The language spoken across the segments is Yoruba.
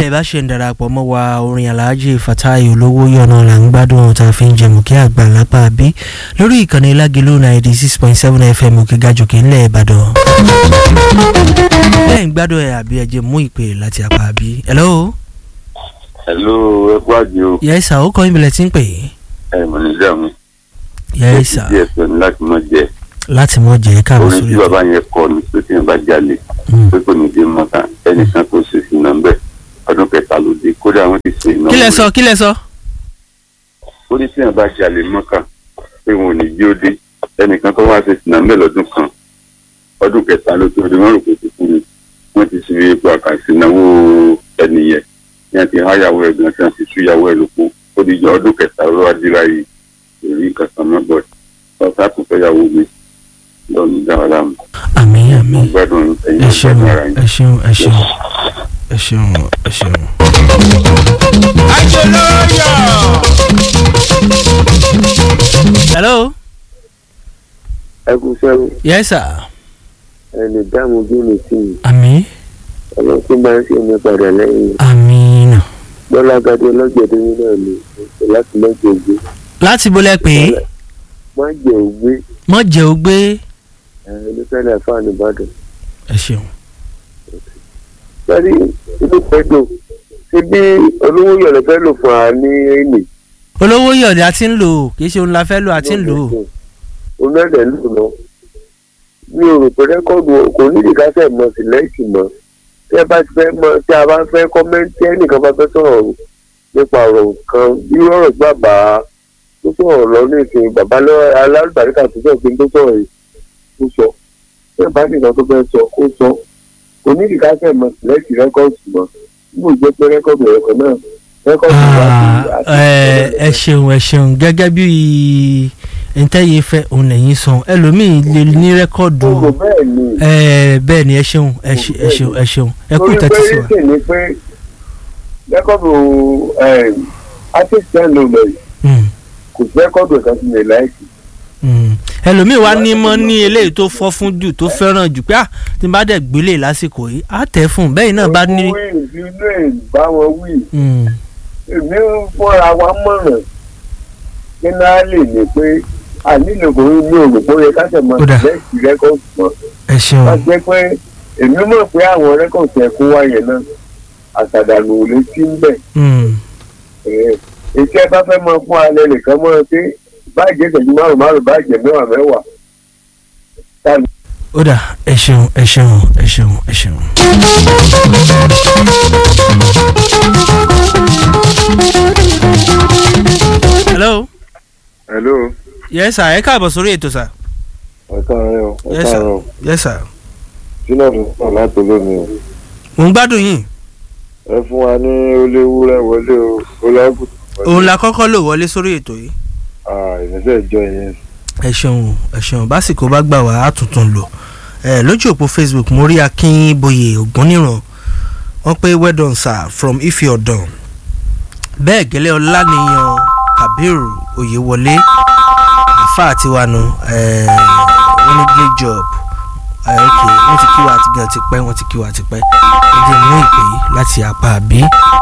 bẹ́ẹ̀ bá ṣe ń darapọ̀ mọ́ wa orin Alhaji Fatai olówó yọ̀nà là ń gbádùn tá a fi ń jẹun kí àgbà lápá bí lórí ìkànnì Lágìlú ninety six point seven FM òkè gàjòkè ńlẹ̀ Ìbàdàn. bẹ́ẹ̀ ń gbádùn ẹ̀ àbí ẹ̀jẹ̀ mú ìpè láti apá bí. hello. hello ẹ kú àjẹ o. yes sir ó kọ́ ìbílẹ̀ tí ń pè é. ẹ mọ̀ ní ìjà mi. yes sir díẹ̀ sọ ni láti mọ̀ jẹ. láti mọ̀ jẹ́ káàbọ̀ orin sórí tí bàbá yẹn kọ ni pé tí yẹn bá jalè pé kò ní dé mọ́ta ẹnìkan kò ṣe sí nọ́mbẹ̀ ọdún kẹta ló dé kódà wọ́n ti ṣe ìnáwó. kí lẹ sọ kí lẹ sọ. ó ní tí yẹn bá jalè mọ́kà pé wọn ò ní jí ó dé ẹnìkan tó wá ṣe sí nọ́mbẹ̀ lọ́dún kan ọdún kẹta ló tó dé wọ́n rò pé ti kú ni wọ́n ti ṣe ipò àkànṣe ìnáwó ẹnìyẹn ní àti háyàwó ẹ̀ gan tí wọ́n ti súyàwó ẹ̀ lóko ó di jọ ọdún kẹta ló wá dé láyé èrí kankan mọ́ bọ̀ ọ̀sá tó fẹ́ yàwó mi lọ́nù dáwà láàmú. àmín àmín mo gbádùn ẹ̀yin ẹ mo ṣeun gbádùn ara yín. ẹ ṣeun ẹ ṣeun ẹ ṣeun ẹ ṣeun. hello. ẹ kú sẹ́wọ̀n yes sir. ẹni dáàmú bí mi sí i àmín ọlọ́run tó máa ń ṣe mi padà lẹ́yìn àmín náà. gbọ́lágadé lọ́jọ́dé yín náà ni láti mọ́jọ ògbé láti bolẹ̀ pé mọ́jọ ògbé mọ̀ jẹ́ ó gbé. onífẹ́lẹ́ fáànù ìbàdàn. ẹ ṣeun. sọ́rí inú pẹ́jọ ṣé bí olówó yọ̀lẹ̀ fẹ́ lò fún wa ní èlé. olówó yọ̀dẹ̀ a ti ń lò ó kì í ṣe òun la fẹ́ lò a ti ń lò ó. onílẹ̀ lò lọ. mi ò rò pé rẹ́kọ̀dù kò ní ìdíkásẹ̀ mọ̀ sílẹ̀kì mọ́ tí ẹ bá ti fẹ́ mọ̀ tí a bá fẹ́ kọ́mẹ́ntì ẹnìkan bá fẹ́ sọ̀rọ̀ nípa ọ̀rọ̀ kan bí ọ̀rọ̀ tí bàbá tó sọ̀rọ̀ lọ ní ìsìn bàbá alálùbáríkà tó sọ̀rọ̀ pé tó sọ̀rọ̀ yìí tó sọ tí ẹ bá nìkan tó fẹ́ sọ kó sọ kò ní ìdíkásẹ̀ mọ̀ sílẹ̀kì rẹ́kọ̀dù mọ́ nígbà jẹ́ pé rẹ́kọ̀dù ẹ̀kọ́ náà rẹ́kọ̀dù wa ti Ah, ẹ ẹ ṣeun ẹ ṣeun gẹ́gẹ́ bí ntẹ́yẹ fẹ́ òun lẹ́yìn sàn ẹlòmíì lè ní rẹ́kọ̀dù gbogbo bẹ́ẹ̀ ni ẹ bẹ́ẹ̀ ni ẹ ṣeun ẹ ṣe- ẹ ṣeun ẹ ṣeun ẹ kú torí pé ìtẹ́tí sí wa. rísì ni pé rẹ́kọ̀dù artist ten ló lọ yìí Mm, kò sí rẹ́kọ̀dù kan sí mi láìsí. mm. ẹlòmíì wá ní mọ́ ní eléyìí tó fọ́ fún jù tó fẹ́ràn jù pé ah tí n bá dẹ̀ gbélé lásìkò yìí á tẹ̀ fún un bẹ́ẹ̀ náà bá ní. wí ìdílé ìbáwọn wí Mm, èmi ń fúnra wa mọ̀ràn kí náà lè ní pé ànílò kò ní ní òrò bóyá káṣẹ̀ mọ́ Ó dà. lẹ́sìn rẹ́kọ̀dù mọ́ ẹ ṣeun wọ́n jẹ́ pé èmi mọ̀ pé àwọn rẹ́kọ̀dù ẹ̀ kó wáyé náà àtàdànù ò lè sí ń bẹ̀. Mm, ètí ẹ bá fẹ́ mọ fún alẹ́ nìkan mọ́ ẹ pé báàjẹ́ ìṣẹ́jú márùn márùn báàjẹ́ mẹ́wàá mẹ́wàá ó dà ẹ ṣeun ẹ ṣeun ẹ ṣeun ẹ ṣeun. hello hello yes sir ẹ káàbọ̀ sórí ètò sir. ẹ káàárọ̀ o ẹ yes sir káàárọ̀ o yes sir. sílẹ̀ tó pọ̀ láti lónìí o mo ń gbádùn yín ẹ fún wa ní oléwúrẹ́ wọlé o olágùn òun la kọ́kọ́ lò wọlé sórí ètò yìí. ìrẹsẹ̀ ìjọ yẹn ẹ ṣeun ẹ ṣeun básìkò bá gbà wá á tuntun lò ẹ lójú òpó facebook mo rí akínbóyè ògúnníran wọ́n pé well done sir from ife ọ̀dàn bẹ́ẹ̀ gẹ́lẹ́ ọláníyàn kabir oyèwọlé àfa àti wanu wọ́n ní great job ẹ ok wọ́n ti kí wa àti gan ti pẹ́ wọ́n ti kí wa àti pẹ́ ẹ jẹ́ mú ìpè yìí láti apá àbí.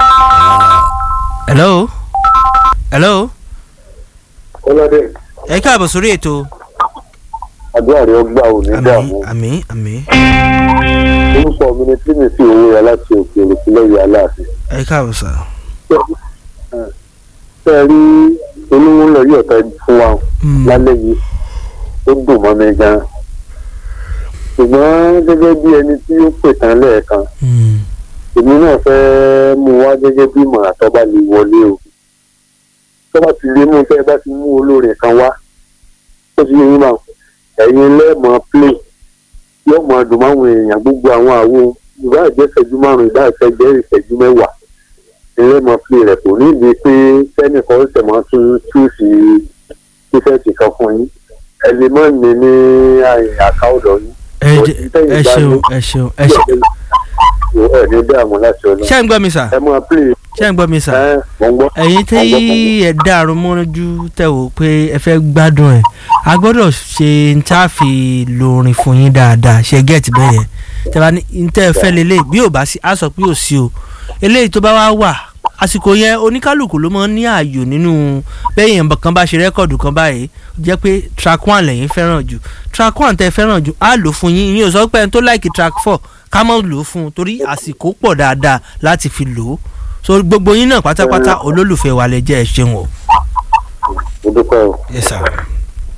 hello hello ọlọ́dẹ ẹ káàbọ̀ sórí ètò. àdúrà rẹ gbà ò ní àmì dààmú àmì àmì orúkọ mi ni tínísì owó yà láti òkè òkúlẹ̀ yà láàfin. ẹ káàbọ̀ sà. ṣé ẹ rí olówó lọ yóò tẹ fún wa Mm. lálẹ́ yìí ó dùn mọ́ mi gan-an ṣùgbọ́n gẹ́gẹ́ bí ẹni tí ó pè tán lẹ́ẹ̀kan Mm. èmi náà fẹ́ mú wá gẹ́gẹ́ bí ìmọ̀ràn tó bá lè wọlé o tó bá ti lè mú tẹ́ ẹ bá ti mú olórin kan wá tó ti yẹ yín náà ẹ̀yin lẹ́ẹ̀mọ́ play yóò mọ dùn máwọn èèyàn gbogbo àwọn àwo ìbá jẹ́ ìṣẹ́jú márùn-ún ìbá jẹ́ ìṣẹ́jú mẹ́wàá lẹ́ẹ̀mọ́ play rẹ̀ kò ní ìdí pé sẹ́nìkan ó sẹ̀mọ́ tún túùsì tíṣẹ́ẹ̀tì kan fún yín ẹ lè mọ́ ní ní àkáwọ̀dọ̀ yín ẹ jẹ- ẹ ṣeun ẹ ṣeun ẹ ṣeun. ẹ ní dààmú láti ọ̀nà ṣé ń gbọ́ mi sà ẹ máa play ṣé ń gbọ́ mi sà. ẹ mọ̀ ń gbọ́. ẹ̀yin tí Mò ń gbọ́, mò ń gbọ́. ẹ dàrú mọ́jú tẹ̀ wò pé ẹ fẹ́ gbádùn ẹ̀ a gbọ́dọ̀ ṣe n tá a fi lo orin fún yín dáadáa ṣe gẹ́ẹ̀tì bẹ́ẹ̀ yẹn tẹ́ bá ní n tẹ́ ẹ fẹ́ lélẹ̀ bí ò bá sí a sọ pé ò sí o eléyìí tó bá wá wà àsìkò yẹn oníkálukú ló máa ń ní ààyò nínú bẹ́yìn kan bá ṣe rẹ́kọ̀dù kan báyìí jẹ́ pé track one lẹ́yìn fẹ́ràn jù track one tẹ́ fẹ́ràn jù á lò fún yín ìyẹn ò sọ pé ẹni tó láìkì track four ká mọ̀ lò ó fún un torí àsìkò pọ̀ dáadáa láti fi lò ó so gbogbo yín náà pátápátá olólùfẹ́ wa lẹ jẹ́ ẹ ṣeun o. mo dúpẹ́ o. yes sir.